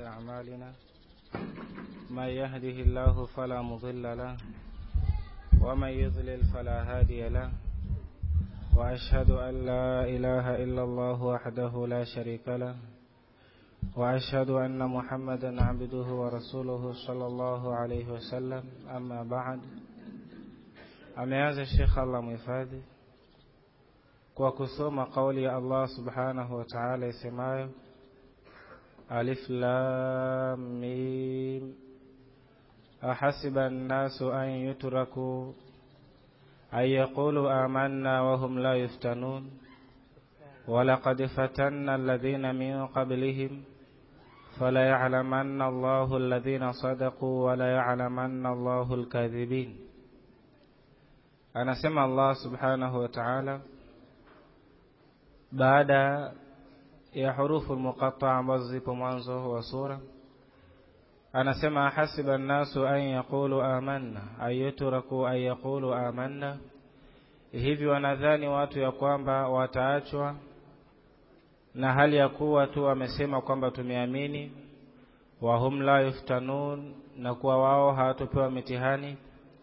أعمالنا من يهده الله فلا مضل له ومن يضلل فلا هادي له وأشهد أن لا إله إلا الله وحده لا شريك له وأشهد أن محمدا عبده ورسوله صلى الله عليه وسلم أما بعد ameanza Sheikh Allah muhifadhi kwa kusoma kauli ya Allah subhanahu wa ta'ala isemayo Alif Lam Mim ahasiba an-nasu an yutraku ay yaqulu amanna wa hum la yuftanun ولقد فتنا الذين من قبلهم فلا يعلمن الله الذين صدقوا ولا يعلمن الله الكاذبين anasema Allah subhanahu wa ta'ala baada ya hurufu muqatta ambazo zipo mwanzo wa sura anasema hasiba an-nasu an yaqulu amanna ayutraku an yaqulu amanna hivi wanadhani watu ya kwamba wataachwa na hali ya kuwa tu wamesema kwamba tumeamini wa hum la yuftanun na kuwa wao hawatopewa mitihani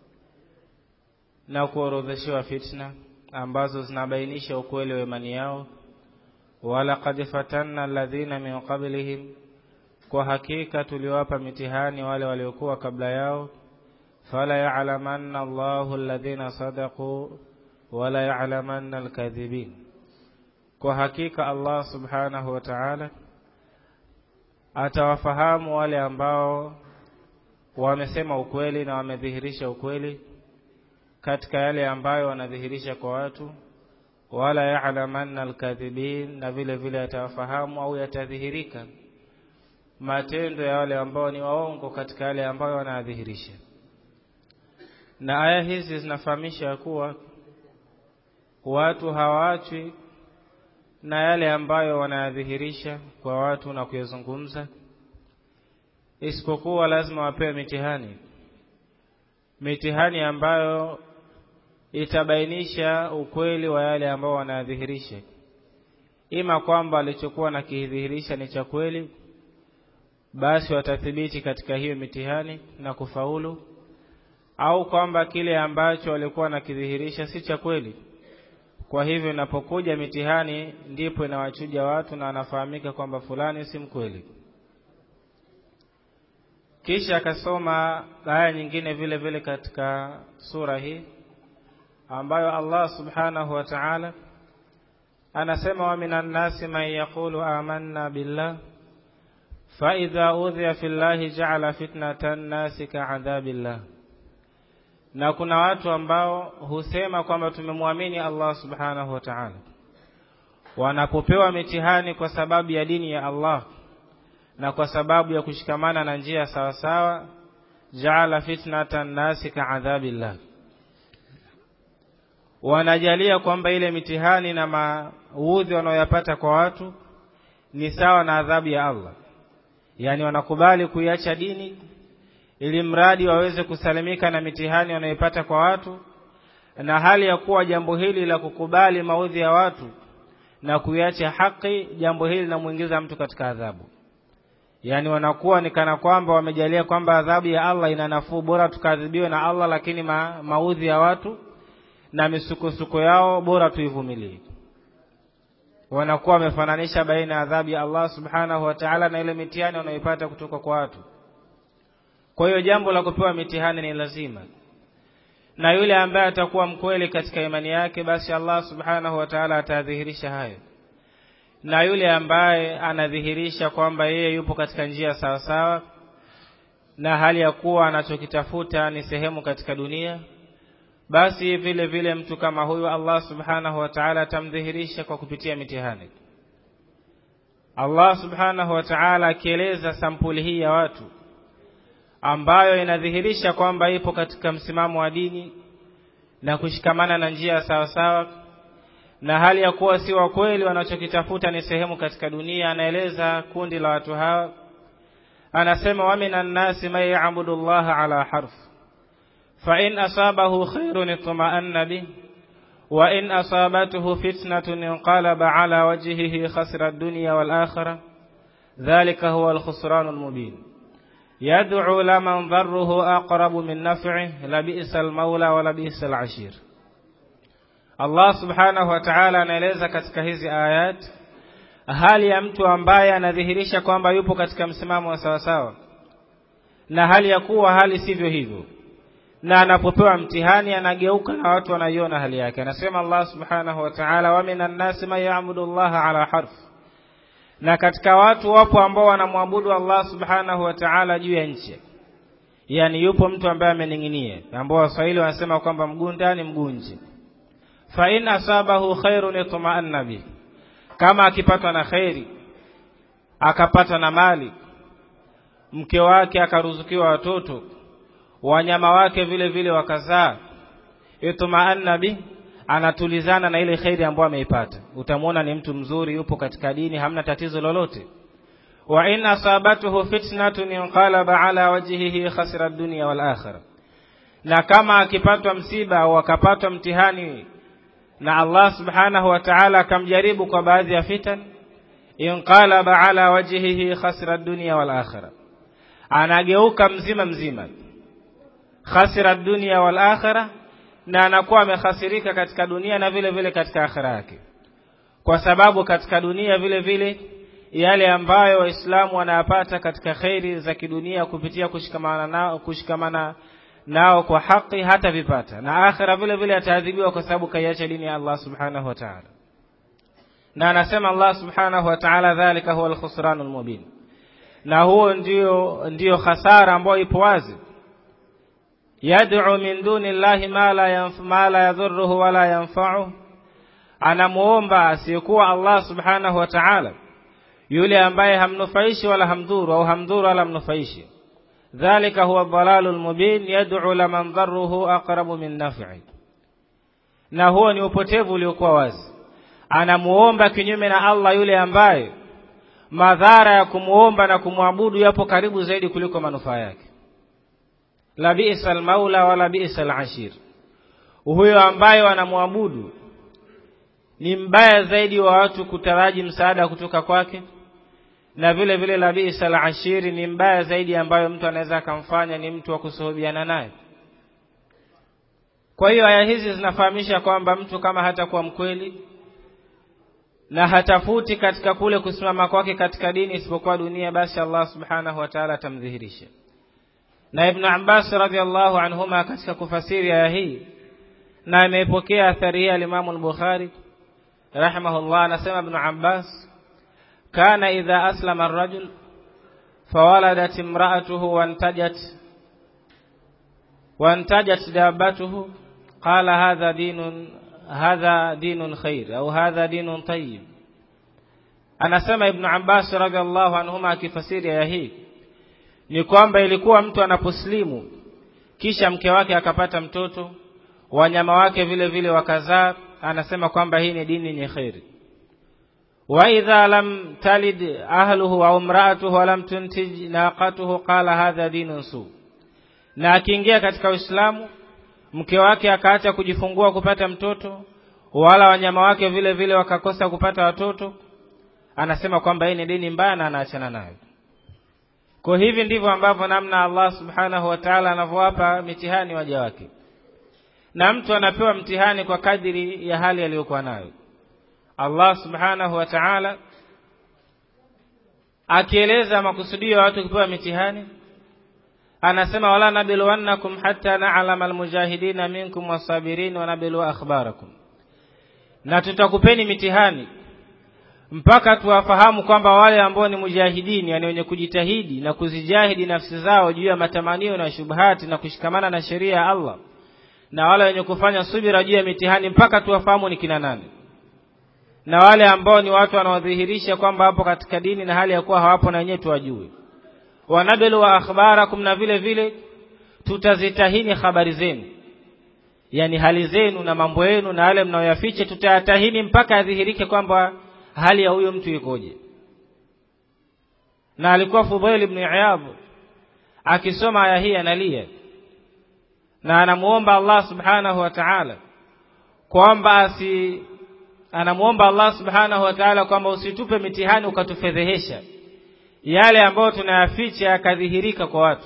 na kuorodheshewa fitna ambazo zinabainisha ukweli wa imani yao walaqad fatanna alladhina min qablihim kwa hakika tuliwapa mitihani wale waliokuwa kabla yao fala ya'lamanna Allahu alladhina sadaqu wala ya'lamanna alkadhibin kwa hakika Allah subhanahu wa ta'ala atawafahamu wale ambao wamesema ukweli na wamedhihirisha ukweli katika yale ambayo wanadhihirisha kwa watu wala ya'lamanna alkadhibin na vile vile atawafahamu au yatadhihirika matendo ya wale ambao ni waongo katika yale ambayo wanadhihirisha na aya hizi zinafahamisha kuwa watu hawaachwi na yale ambayo wanayadhihirisha kwa watu na kuyazungumza isipokuwa lazima wapewe mitihani mitihani ambayo itabainisha ukweli wa yale ambao wanayadhihirisha ima kwamba alichokuwa na kidhihirisha ni cha kweli basi watathibiti katika hiyo mitihani na kufaulu au kwamba kile ambacho walikuwa na kidhihirisha si cha kweli kwa hivyo inapokuja mitihani ndipo inawachuja watu na anafahamika kwamba fulani si mkweli kisha akasoma aya nyingine vile vile katika sura hii ambayo Allah subhanahu wa ta'ala anasema wa minan nasi man yaqulu amanna billah fa idha udhiya fillahi ja'ala fitnatan nasi ka'adhabillah na kuna watu ambao husema kwamba tumemwamini Allah subhanahu wa ta'ala wanapopewa mitihani kwa sababu ya dini ya Allah na kwa sababu ya kushikamana na njia sawa sawa jaala fitnatan nasi ka'adhabillah wanajalia kwamba ile mitihani na maudhi wanaoyapata kwa watu ni sawa na adhabu ya Allah yani wanakubali kuiacha dini ili mradi waweze kusalimika na mitihani wanayoipata kwa watu na hali ya kuwa jambo hili la kukubali maudhi ya watu na kuiacha haki jambo hili linamuingiza mtu katika adhabu yani wanakuwa ni kana kwamba wamejalia kwamba adhabu ya Allah ina nafuu bora tukaadhibiwe na Allah lakini ma, maudhi ya watu na misukosuko yao bora tuivumilie wanakuwa wamefananisha baina ya adhabu ya Allah subhanahu wa ta'ala na ile mitihani wanayoipata kutoka kwa watu kwa hiyo jambo la kupewa mitihani ni lazima na yule ambaye atakuwa mkweli katika imani yake basi Allah subhanahu wa ta'ala atadhihirisha hayo na yule ambaye anadhihirisha kwamba yeye yupo katika njia sawa sawa na hali ya kuwa anachokitafuta ni sehemu katika dunia basi vile vile mtu kama huyu Allah subhanahu wa ta'ala atamdhihirisha kwa kupitia mitihani Allah subhanahu wa ta'ala akieleza sampuli hii ya watu ambayo inadhihirisha kwamba ipo katika msimamo wa dini na kushikamana na njia sawa sawa na hali ya kuwa si wa kweli wanachokitafuta ni sehemu katika dunia anaeleza kundi la watu hawa anasema wa minan nasi man ya'budu Allah ala harf fa in asabahu khairun itma'anna bih wa in asabathu fitnatun inqalaba ala wajhihi khasira ad-dunya wal akhirah dhalika huwa alkhusranu almubin yad'u laman dharruhu aqrabu min naf'ihi labisa almaula wa labisa alashir Allah subhanahu wa ta'ala anaeleza katika hizi ayat hali ya mtu ambaye anadhihirisha kwamba yupo katika msimamo wa sawasawa na hali ya kuwa hali sivyo hivyo na anapopewa mtihani anageuka na watu wanaiona hali yake anasema Allah subhanahu wa ta'ala wa minan nasi man ya'budu Allah ala harf na katika watu wapo ambao wanamwabudu Allah subhanahu wa ta'ala juu ya nchi yani yupo mtu ambaye ameninginia ambao waswahili wanasema kwamba mguu ndani mguu nje fa in asabahu khairun itma'anna bi kama akipatwa na khairi akapata na mali mke wake akaruzukiwa watoto wanyama wake vile vile wakazaa itma'anna bi anatulizana na ile khairi ambayo ameipata utamwona ni mtu mzuri yupo katika dini hamna tatizo lolote wa in asabatuhu fitnatun inqalaba ala wajhihi khasira ad-dunya wal akhirah na kama akipatwa msiba au akapatwa mtihani na Allah subhanahu wa ta'ala akamjaribu kwa baadhi ya fitan inqalaba ala wajhihi khasira ad-dunya wal akhirah anageuka mzima mzima khasira ad-dunya wal akhirah na anakuwa amehasirika katika dunia na vile vile katika akhira yake kwa sababu katika dunia vile vile yale ambayo waislamu wanayapata katika khairi za kidunia kupitia kushikamana nao kushikamana nao kwa haki hata vipata na akhira vile vile ataadhibiwa kwa sababu kaiacha dini ya Allah subhanahu wa ta'ala na anasema Allah subhanahu wa ta'ala dhalika huwa al-khusranul mubin na huo ndio ndio hasara ambayo ipo wazi yad'u min duni llahi ma la yanfa ma la yadhurruhu wala yanfa'u anamuomba asiyekuwa Allah subhanahu wa ta'ala yule ambaye hamnufaishi wala hamdhuru au hamdhuru wala mnufaishi dhalika huwa dhalalul mubin yad'u laman dharruhu aqrabu min naf'i na huo ni upotevu uliokuwa wazi anamuomba kinyume na Allah yule ambaye madhara ya kumuomba na kumwabudu yapo karibu zaidi kuliko manufaa yake la bi'sa al-maula wala bi'sa al-ashir huyo ambaye wanamwabudu ni mbaya zaidi wa watu kutaraji msaada kutoka kwake na vile vile la bi'sa al-ashir ni mbaya zaidi ambayo mtu anaweza akamfanya ni mtu wa kusuhubiana naye kwa hiyo aya hizi zinafahamisha kwamba mtu kama hatakuwa mkweli na hatafuti katika kule kusimama kwake katika dini isipokuwa dunia basi Allah subhanahu wa ta'ala atamdhihirisha na Ibn Abbas radhiallahu anhuma katika kufasiri aya hii na ameipokea athari hii al-Imam al-Bukhari rahimahullah anasema Ibn Abbas kana idha aslama ar-rajul fawaladat imra'atuhu wantajat wantajat dabbatuhu qala hadha dinun hadha dinun khair au hadha dinun tayyib anasema Ibn Abbas radhiallahu anhuma akifasiri aya hii ni kwamba ilikuwa mtu anaposlimu kisha mke wake akapata mtoto wanyama wake vile vile wakazaa anasema kwamba hii ni dini yenye khairi wa idha lam talid ahluhu au imra'atuhu wa lam tuntij naqatuhu qala hadha dinun su na akiingia katika Uislamu mke wake akaacha kujifungua kupata mtoto wala wanyama wake vile vile wakakosa kupata watoto anasema kwamba hii ni dini mbaya na anaachana nayo kwa hivi ndivyo ambavyo namna Allah subhanahu wa ta'ala anavyowapa mitihani waja wake na mtu anapewa mtihani kwa kadiri ya hali aliyokuwa nayo Allah subhanahu wa ta'ala akieleza makusudio ya watu kupewa mitihani anasema wala nabiluwannakum hatta na'lama almujahidina minkum wasabirin wa nabilu akhbarakum na tutakupeni mitihani mpaka tuwafahamu kwamba wale ambao ni mujahidini yani wenye kujitahidi na kuzijahidi nafsi zao juu ya matamanio na shubhati na kushikamana na sheria ya Allah na wale wenye kufanya subira juu ya mitihani mpaka tuwafahamu ni kina nani na wale ambao ni watu wanaodhihirisha kwamba hapo katika dini na hali ya kuwa hawapo na wenyewe tuwajue wanabilu wa akhbarakum na vile vile tutazitahini habari zenu yani hali zenu na mambo yenu na yale mnayoyaficha tutayatahini mpaka adhihirike kwamba hali ya huyo mtu ikoje na alikuwa Fudhail ibn Iyad akisoma aya hii analia na anamuomba Allah subhanahu wa ta'ala kwamba asi anamuomba Allah subhanahu wa ta'ala kwamba usitupe mitihani ukatufedhehesha yale ambayo tunayaficha yakadhihirika kwa watu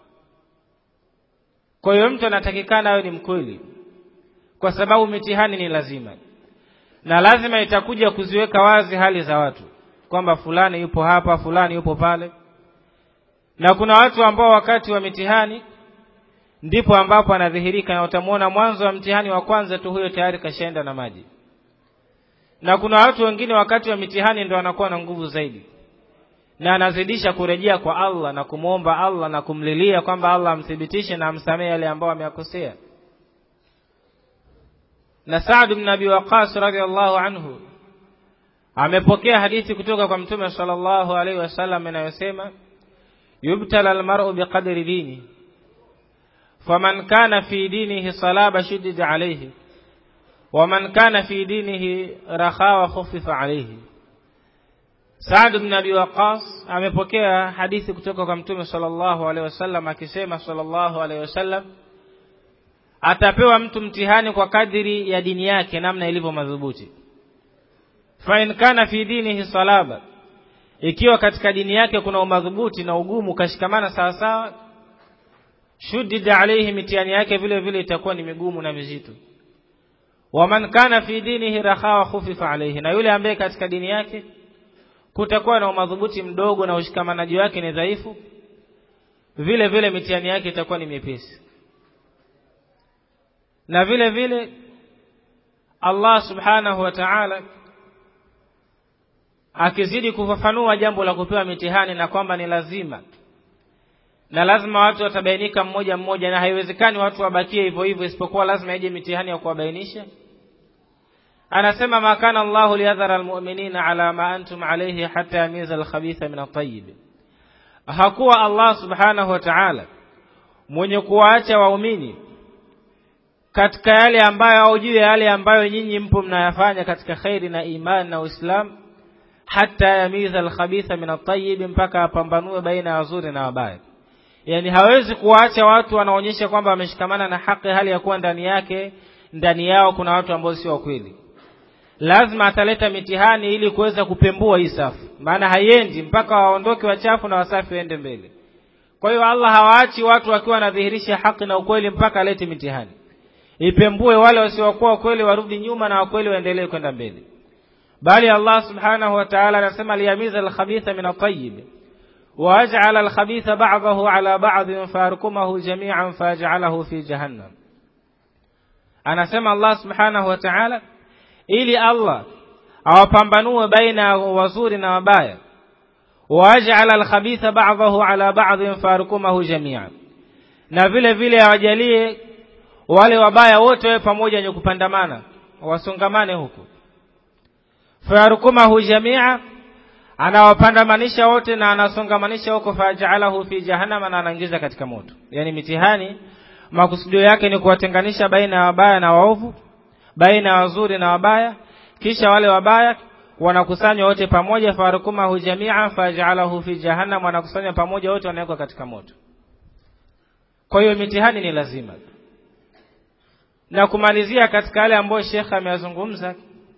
kwa hiyo mtu anatakikana awe ni mkweli kwa sababu mitihani ni lazima na lazima itakuja kuziweka wazi hali za watu kwamba fulani yupo hapa fulani yupo pale na kuna watu ambao wakati wa mitihani ndipo ambapo anadhihirika na utamwona mwanzo wa mtihani wa kwanza tu huyo tayari kashaenda na maji na kuna watu wengine wakati wa mitihani ndo anakuwa na nguvu zaidi na anazidisha kurejea kwa Allah na kumwomba Allah na kumlilia kwamba Allah amthibitishe na amsamehe yale ambayo ameyakosea na Saad bin Abi Waqqas radhiallahu anhu amepokea hadithi kutoka kwa Mtume sallallahu alaihi wasallam inayosema yubtala almar'u biqadri dini faman kana fi dinihi salaba shuddida alayhi waman kana fi dinihi rakhawa khuffifa alayhi Saad bin Abi Waqqas amepokea hadithi kutoka kwa Mtume sallallahu alaihi wasallam akisema sallallahu alaihi wasallam atapewa mtu mtihani kwa kadiri ya dini yake namna ilivyo madhubuti fa in kana fi dinihi salaba ikiwa katika dini yake kuna umadhubuti na ugumu kashikamana sawa sawa shuddida alayhi mitihani yake vile vile itakuwa ni migumu na mizito waman kana fi dinihi rakhawa khufifa alayhi na yule ambaye katika dini yake kutakuwa na umadhubuti mdogo na ushikamanaji wake ni dhaifu vile vile mitihani yake itakuwa ni mepesi na vile vile Allah subhanahu wa ta'ala akizidi kufafanua jambo la kupewa mitihani na kwamba ni lazima na lazima watu watabainika mmoja mmoja na haiwezekani watu wabakie hivyo hivyo isipokuwa lazima ije mitihani ya kuwabainisha anasema ma kana Allahu liyadhara almu'minina ala ma antum alayhi hatta yamiza alkhabitha min at-tayyib hakuwa Allah subhanahu wa ta'ala mwenye kuwaacha waumini katika yale ambayo au juu ya yale ambayo nyinyi mpo mnayafanya katika khairi na imani na Uislamu hata yamiza alkhabitha min at-tayyib mpaka apambanue baina ya wazuri na wabaya yani hawezi kuwaacha watu wanaonyesha kwamba wameshikamana na haki hali ya kuwa ndani yake ndani yao kuna watu ambao sio kweli lazima ataleta mitihani ili kuweza kupembua hii safu maana haiendi mpaka waondoke wachafu na wasafi waende mbele kwa hiyo Allah hawaachi watu wakiwa wanadhihirisha haki na ukweli mpaka alete mitihani ipembue wale wasiokuwa kweli warudi nyuma na wakweli waendelee kwenda mbele bali Allah subhanahu wa ta'ala anasema liyamiza al-khabitha min at-tayyib وأجعل الخبيث بعضه على بعض فاركمه جميعا فأجعله في جهنم anasema Allah subhanahu wa ta'ala ili Allah awapambanue baina ya wazuri na wabaya waaj'ala al-khabitha ba'dahu ala ba'dhin farukumahu jami'an na vile vile awajalie wale wabaya wote wawe pamoja wenye kupandamana wasongamane huku farukumahu jami'a anawapandamanisha wote na anasongamanisha huko faja'alahu fi jahannama na anaingiza katika moto yani mitihani makusudio yake ni kuwatenganisha baina ya wabaya na waovu baina ya wazuri na wabaya kisha wale wabaya wanakusanywa wote pamoja farukumahu jami'a faj'alahu fi jahannam wanakusanywa pamoja wote wanawekwa katika moto kwa hiyo mitihani ni lazima na kumalizia katika yale ambayo Sheikh ameyazungumza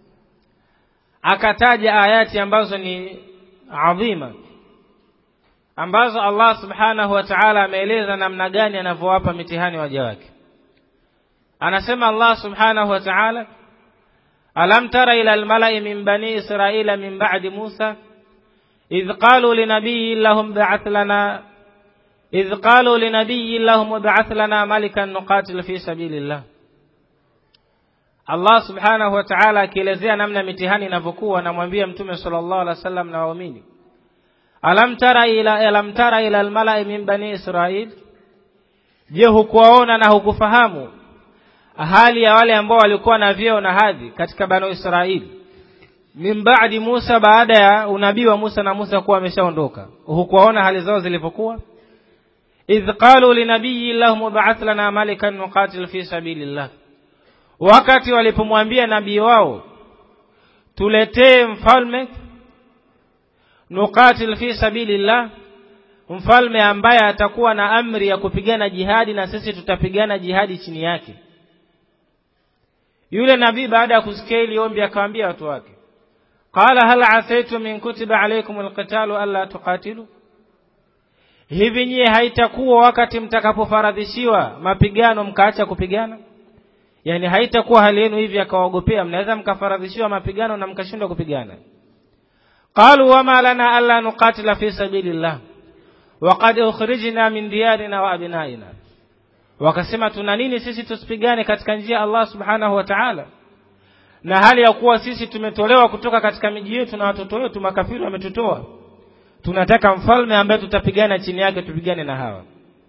akataja ayati ambazo ni adhima ambazo Allah subhanahu wa ta'ala ameeleza namna gani anavyowapa mitihani waja wake anasema Allah subhanahu wa ta'ala alam tara ila almala'i min bani israila min ba'di Musa idh qalu linabiyyin lahum ba'ath lana idh qalu linabiyyin lahum ba'ath lana malikan nuqatil fi sabilillah Allah subhanahu wa ta'ala akielezea namna mitihani inavyokuwa anamwambia mtume sallallahu alaihi wasallam na waumini alam tara ila alam tara ila almala'i min bani israil je hukuwaona na hukufahamu hali ya wale ambao walikuwa na vyeo na hadhi katika banu israili min ba'di Musa baada ya unabii wa Musa na Musa kuwa ameshaondoka hukuwaona hali zao zilivyokuwa idh qalu linabiyyi lahum ba'ath lana malikan nuqatil fi sabilillah wakati walipomwambia nabii wao tuletee mfalme nuqatil fi sabilillah mfalme ambaye atakuwa na amri ya kupigana jihadi na sisi tutapigana jihadi chini yake yule nabii baada ya kusikia hili ombi akawaambia watu wake qala hal asaitum in kutiba alaykum alqitalu alla tuqatilu hivi nyie haitakuwa wakati mtakapofaradhishiwa mapigano mkaacha kupigana yani haitakuwa hali yenu hivi akawaogopea mnaweza mkafaradhishiwa mapigano na mkashindwa kupigana qalu wama lana alla nuqatila fi sabilillah waqad ukhrijna min diyarina wa abnaina wakasema tuna nini sisi tusipigane katika njia ya Allah subhanahu wa ta'ala na hali ya kuwa sisi tumetolewa kutoka katika miji yetu na watoto wetu makafiri wametutoa tunataka mfalme ambaye tutapigana chini yake tupigane na hawa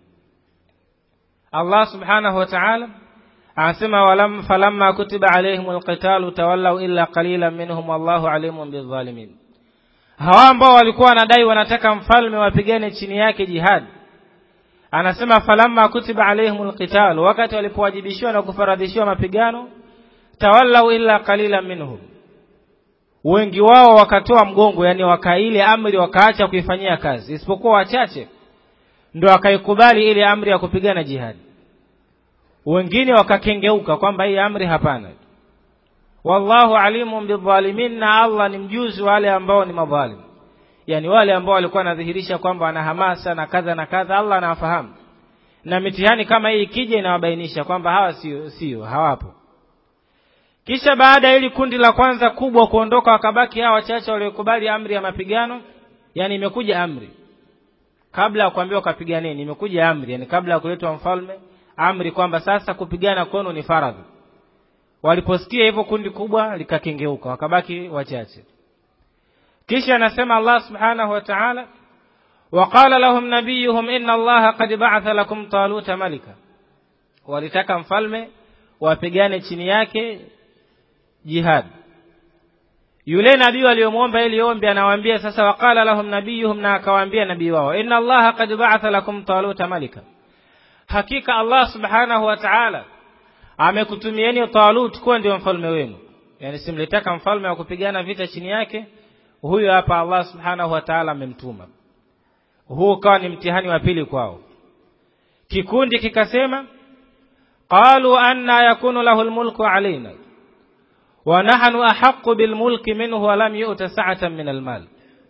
Allah subhanahu wa ta'ala anasema walam falamma kutiba alaihim alqitalu tawallaw illa qalilan minhum wallahu alimun bidhalimin hawa ambao walikuwa wanadai wanataka mfalme wapigane chini yake jihad anasema falamma kutiba alaihim alqital wakati walipowajibishwa na kufaradhishiwa mapigano tawallaw illa qalilan minhum wengi wao wakatoa mgongo yani wakaile amri wakaacha kuifanyia kazi isipokuwa wachache ndio wakaikubali ile amri ya kupigana jihadi wengine wakakengeuka kwamba hii amri hapana wallahu alimun bidhalimin na Allah ni mjuzi wale ambao ni madhalim yani wale ambao walikuwa wanadhihirisha kwamba wana hamasa na kadha na kadha Allah anawafahamu na mitihani kama hii ikija inawabainisha kwamba hawa sio sio hawapo kisha baada ya hili kundi la kwanza kubwa kuondoka wakabaki hawa wachache waliokubali amri ya mapigano yani imekuja amri kabla ya kuambiwa kapiganeni imekuja amri yani kabla ya kuletwa mfalme amri kwamba sasa kupigana kwenu ni faradhi waliposikia hivyo kundi kubwa likakengeuka wakabaki wachache kisha anasema Allah subhanahu wa ta'ala وقال لهم نبيهم إن الله قد بعث لكم طالوت ملكا walitaka mfalme wapigane chini yake jihad yule nabii aliyomwomba ili ombi anawaambia sasa waqala lahum nabiyuhum na akawaambia nabii wao inna allaha qad ba'atha lakum taluta malika hakika allah subhanahu wa ta'ala amekutumieni talut kuwa ndio mfalme wenu yani simlitaka mfalme wa kupigana vita chini yake huyo hapa allah subhanahu wa ta'ala amemtuma huu ukawa ni mtihani wa pili kwao kikundi kikasema qalu anna yakunu lahu almulku alaina wa nahnu ahaqqu bilmulki minhu wa lam yu'ta sa'atan min almal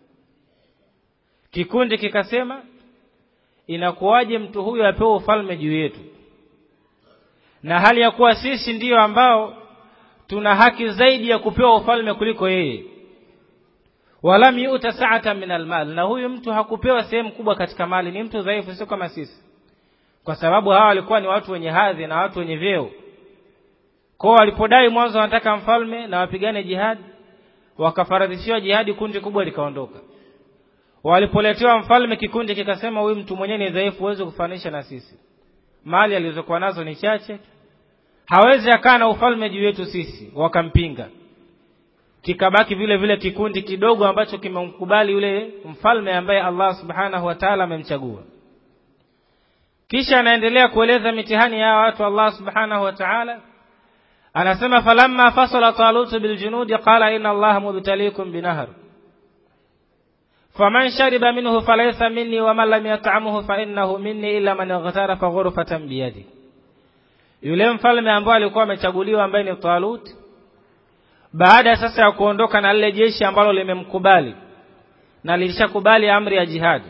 kikundi kikasema inakuwaje mtu huyu apewe ufalme juu yetu na hali ya kuwa sisi ndiyo ambao tuna haki zaidi ya kupewa ufalme kuliko yeye walam yu'ta sa'atan min almal na huyu mtu hakupewa sehemu kubwa katika mali ni mtu dhaifu sio kama sisi kwa sababu hawa walikuwa ni watu wenye hadhi na watu wenye vyeo kwao walipodai mwanzo wanataka mfalme na wapigane jihadi wakafaradhishiwa jihadi kundi kubwa likaondoka walipoletewa mfalme kikundi kikasema huyu mtu mwenyewe ni dhaifu huwezi kufanisha na sisi mali alizokuwa nazo ni chache hawezi akaa na ufalme juu yetu sisi wakampinga kikabaki vile vile kikundi kidogo ambacho kimemkubali yule mfalme ambaye Allah subhanahu wa ta'ala amemchagua kisha anaendelea kueleza mitihani ya watu Allah subhanahu wa ta'ala anasema falamma fasala talut biljunudi qala inna allaha mubtaliikum binahar faman shariba minhu falaysa minni wa man lam yat'amhu fa innahu minni illa man ightarafa ghurfatan biyadi yule mfalme ambaye alikuwa amechaguliwa ambaye ni Talut baada sasa ya kuondoka na lile jeshi ambalo limemkubali na lilishakubali amri ya jihadi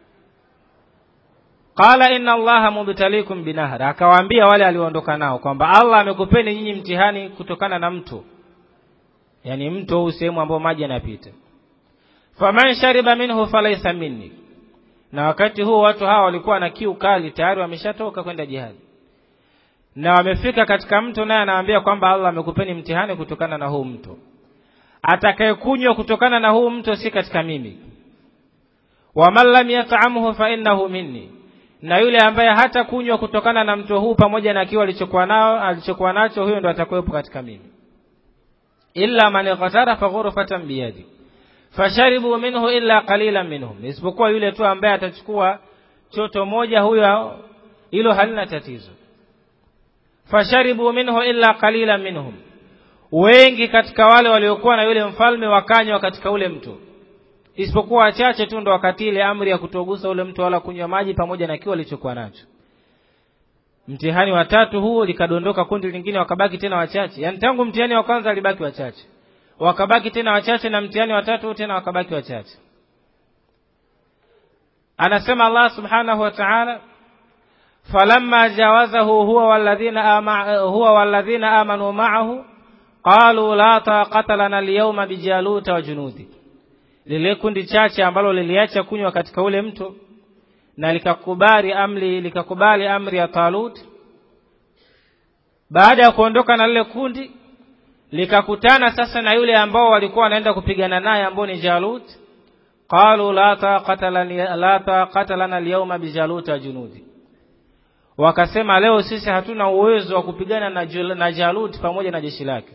qala inna allaha mubtaliikum binahar akawaambia wale alioondoka nao kwamba Allah amekupeni nyinyi mtihani kutokana na mto yani mto huu sehemu ambao maji yanapita faman shariba minhu falaysa minni na wakati huo watu hawa walikuwa na kiu kali tayari wameshatoka kwenda jihadi na wamefika katika mto naye anawaambia kwamba Allah amekupeni mtihani kutokana na huu mto atakayekunywa kutokana na huu mto si katika mimi waman lam yat'amhu fa innahu minni na yule ambaye hata kunywa kutokana na mto huu pamoja na kiwa alichokuwa nao alichokuwa nacho huyo ndo atakuwepo katika mimi illa man qatara fa ghurfatan biyadi fasharibu minhu illa qalilan minhum isipokuwa yule tu ambaye atachukua choto moja huyo hilo halina tatizo fasharibu minhu illa qalilan minhum wengi katika wale waliokuwa na yule mfalme wakanywa katika ule mto isipokuwa wachache tu ndo wakati ile amri ya kutogusa ule mto wala kunywa maji pamoja na kiwa alichokuwa nacho mtihani wa tatu huo likadondoka kundi lingine wakabaki tena wachache yani tangu mtihani wa kwanza alibaki wachache wakabaki tena wachache na mtihani watatu tena wakabaki wachache anasema Allah subhanahu wa ta'ala falamma jawazahu huwa walladhina ama, huwa walladhina amanu ma'ahu qalu la taqata lana al-yawma bijaluta wa junudi lile kundi chache ambalo liliacha kunywa katika ule mto na likakubali amri likakubali amri ya Talut baada ya kuondoka na lile kundi likakutana sasa na yule ambao walikuwa wanaenda kupigana naye ambao ni Jalut qalu la taqata lana la taqata lana al-yawma bijalut wa junudi wakasema leo sisi hatuna uwezo wa kupigana na, na Jalut pamoja na jeshi lake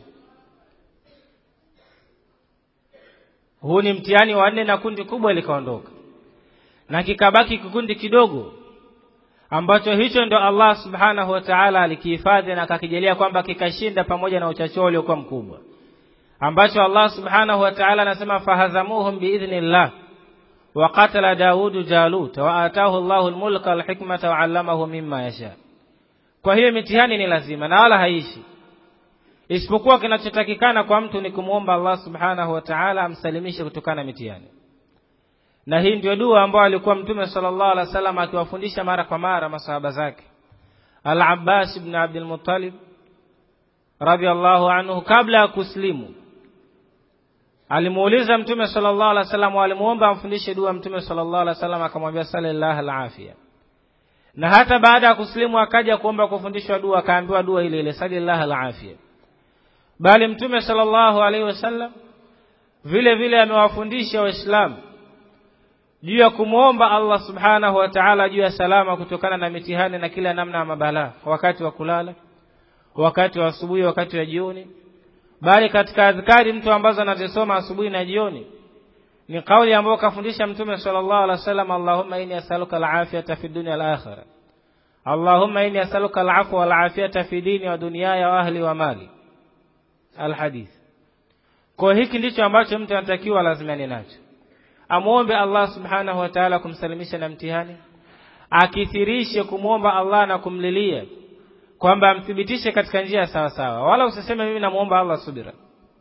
huu ni mtihani wa nne na kundi kubwa likaondoka na kikabaki kikundi kidogo ambacho hicho ndo Allah subhanahu wa ta'ala alikihifadhi na akakijalia kwamba kikashinda pamoja na uchachuo uliokuwa mkubwa ambacho Allah subhanahu wa ta'ala anasema fahazamuhum biidhnillah wa qatala Daudu Jalut wa atahu Allahu almulka walhikmata wa 'allamahu mimma yasha kwa hiyo mitihani ni lazima na wala haishi isipokuwa kinachotakikana kwa mtu ni kumwomba Allah subhanahu wa ta'ala amsalimishe kutokana na mitihani na hii ndio dua ambayo alikuwa mtume sallallahu alaihi wasallam akiwafundisha mara kwa mara masahaba zake Al-Abbas ibn Abdul Muttalib radhiallahu anhu kabla ya kuslimu alimuuliza mtume sallallahu alaihi wasallam alimuomba amfundishe dua mtume sallallahu alaihi wasallam akamwambia sallallahu alafia na hata baada ya kuslimu akaja kuomba kufundishwa dua akaambiwa dua ile ile sallallahu alafia bali mtume sallallahu alaihi wasallam vile vile amewafundisha waislamu juu ya kumwomba Allah subhanahu wa ta'ala juu ya salama kutokana na mitihani na kila namna ya mabalaa wakati wa kulala wakati wa asubuhi wakati wa jioni bali katika adhkari mtu ambazo anazisoma asubuhi na jioni ni kauli ambayo kafundisha mtume sallallahu alaihi wasallam Allahumma inni as'aluka al-afiyata fi dunya wal-akhirah Allahumma inni as'aluka al-afwa wal-afiyata fi dini wa dunyaya wa ahli wa mali al-hadith kwa hiki ndicho ambacho mtu anatakiwa lazima ni nacho amuombe Allah subhanahu wa ta'ala kumsalimisha na mtihani akithirishe kumwomba Allah na kumlilia kwamba amthibitishe katika njia sawa sawa wala usiseme mimi namuomba Allah subira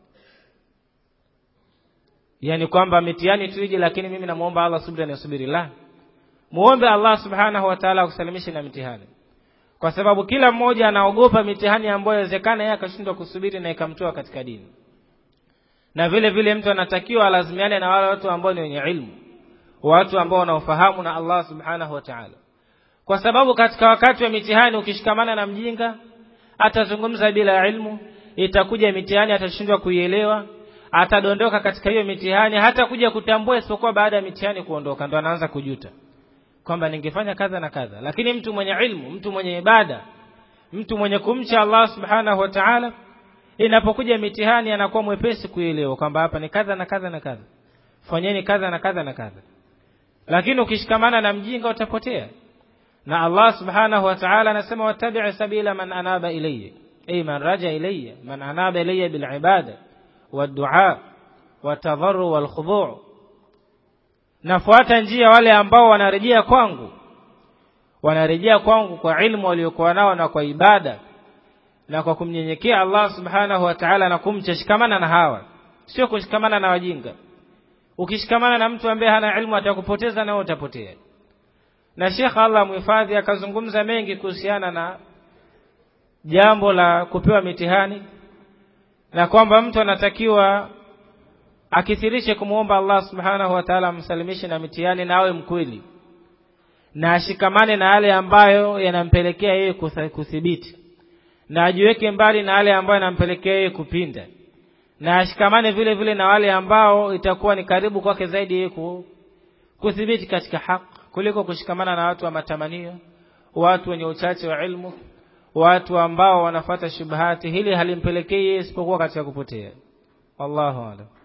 yani kwamba mitihani tuije lakini mimi namuomba Allah subira nisubiri la muombe Allah subhanahu wa ta'ala akusalimishe na mitihani kwa sababu kila mmoja anaogopa mitihani ambayo inawezekana yeye akashindwa kusubiri na ikamtoa katika dini na vile vile mtu anatakiwa alazimiane na wale watu ambao ni wenye ilmu watu ambao wanaofahamu na Allah subhanahu wa ta'ala kwa sababu katika wakati wa mitihani ukishikamana na mjinga atazungumza bila ilmu itakuja mitihani atashindwa kuielewa atadondoka katika hiyo mitihani hata kuja kutambua isipokuwa baada ya mitihani kuondoka ndo anaanza kujuta kwamba ningefanya kadha na kadha lakini mtu mwenye ilmu mtu mwenye ibada mtu mwenye kumcha Allah subhanahu wa ta'ala inapokuja mitihani anakuwa mwepesi kuelewa kwamba hapa ni kadha na kadha na kadha fanyeni kadha na kadha na kadha lakini ukishikamana na mjinga utapotea na Allah subhanahu wa ta'ala anasema wattabi' sabila man anaba ilayya ay man raja ilayya man anaba ilayya bil ibada wad-du'a wat-tadarru wal-khudu' nafuata njia wale ambao wanarejea kwangu wanarejea kwangu kwa ilmu waliokuwa nao na kwa ibada na kwa kumnyenyekea Allah subhanahu wa ta'ala na kumcha shikamana na hawa sio kushikamana na wajinga ukishikamana na mtu ambaye hana ilmu atakupoteza na utapotea na Sheikh Allah muhifadhi akazungumza mengi kuhusiana na jambo la kupewa mitihani na kwamba mtu anatakiwa akithirishe kumwomba Allah subhanahu wa ta'ala amsalimishe na mitihani na awe mkweli na ashikamane na yale ambayo yanampelekea yeye kuthibiti na ajiweke mbali na yale ambayo yanampelekea yeye kupinda na ashikamane vile vile na wale ambao itakuwa ni karibu kwake zaidi yeye kuthibiti katika haki kuliko kushikamana na watu wa matamanio watu wenye uchache wa ilmu watu ambao wanafata shubahati hili halimpelekei isipokuwa katika kupotea wallahu a'lam